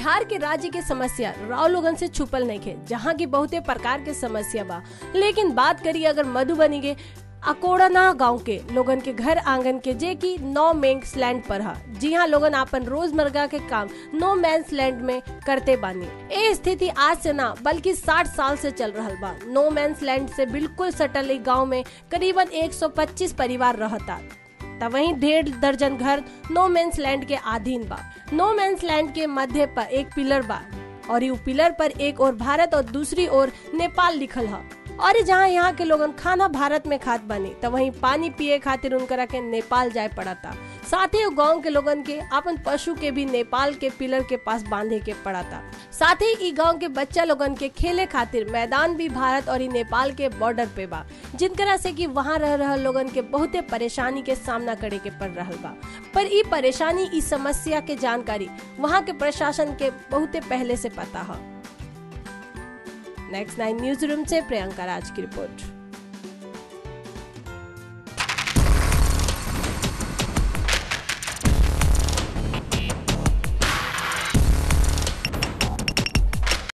बिहार के राज्य के समस्या राव लोगन से छुपल नहीं खे जहाँ की बहुते प्रकार के समस्या बा लेकिन बात करी अगर मधुबनी के अकोड़ना गांव के लोगन के घर आंगन के जे की नो मेंस लैंड पर है जी हाँ लोगन अपन रोजमर्रा के काम नो मैंस लैंड में करते बानी ए स्थिति आज से ना बल्कि 60 साल से चल रहा बा नो मैंस लैंड से बिल्कुल सटल एक गांव में करीबन 125 परिवार रहता तब वहीं डेढ़ दर्जन घर नो मेंस लैंड के अधीन बा नो मेंस लैंड के मध्य पर एक पिलर बा और यू पिलर पर एक और भारत और दूसरी ओर नेपाल लिखल है और जहाँ यहाँ के लोगन खाना भारत में खात बनी तो वहीं पानी पिए खातिर उनकरा के नेपाल जाए पड़ा था साथ ही गांव के लोगन के अपन पशु के भी नेपाल के पिलर के पास बांधे के पड़ा था साथ ही गांव के बच्चा लोगन के खेले खातिर मैदान भी भारत और नेपाल के बॉर्डर पे बा जिनकरा से कि वहाँ रह रहा लोगन के बहुते परेशानी के सामना करे के पड़ रहा बा पर ई परेशानी ई समस्या के जानकारी वहाँ के प्रशासन के बहुते पहले से पता है नेक्स्ट नाइन न्यूज रूम से प्रियंका राज की रिपोर्ट